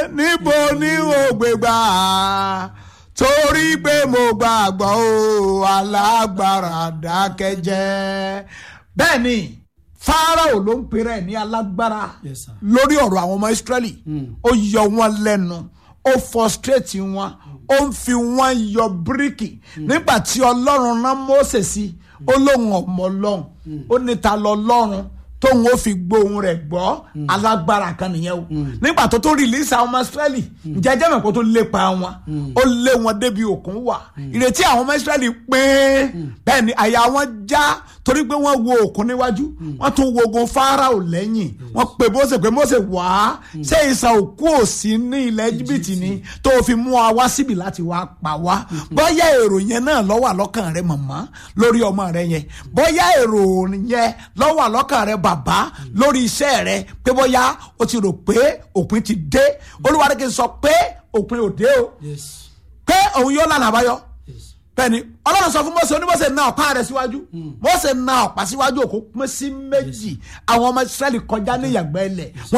níbo ni o gbé gbà torí pé mo gbàgbọ́ o alágbára dákẹ́jẹ́ bẹ́ẹ̀ ni Fáráò ló ń pèrè ẹ̀ ní alágbára Yes, sir. lórí ọ̀rọ̀ àwọn ọmọ Ísírẹ́lì ó yọ wọn lẹ́nu ó frustrate wọn ó ń fi wọn yọ bíríkì nígbà tí Ọlọ́run rán Mósè sí ó lóun ọmọ Ọlọ́run ó ní ta lọ lọ́run tóun ó fi gbóhùn rẹ̀ gbọ́ alágbára kan nìyẹn o nígbà tó tó release àwọn ọmọ Ísírẹ́lì jẹjẹ mọ̀ kó tó lépa wọn ó lé wọn débi òkun wà ìrètí àwọn ọmọ Ísírẹ́lì pé bẹ́ẹ̀ ni àyà wọn já torí pé wọ́n wo òkun níwájú wọ́n tún wo ogun Fáráò lẹ́yìn wọ́n pè Mósè pé Mósè wá ṣé ìsà òkú ò sí ní ilẹ̀ Íjíbítì ni tó o fi mú wa wá síbi láti wá pa wá bóyá èrò yẹn náà ló wà lọ́kàn rẹ màmá lórí ọmọ rẹ yẹn bóyá èrò yẹn ló wà lọ́kàn rẹ bàbá lórí iṣẹ́ rẹ pé bóyá o ti rò pé òpin ti dé Olúwa ní kí n sọ pé òpin ò dé o Yes. pé òun yóò lànà àbáyọ Yes. bẹ́ẹ̀ni Ọlọ́run sọ fún Mósè onímọ̀sẹ̀ na ọ̀pá rẹ̀ síwájú Mósè na ọ̀pá síwájú òkú pín sí méjì àwọn ọmọ Ísírẹ́lì kọjá ní ìyàgbẹ́ ilẹ̀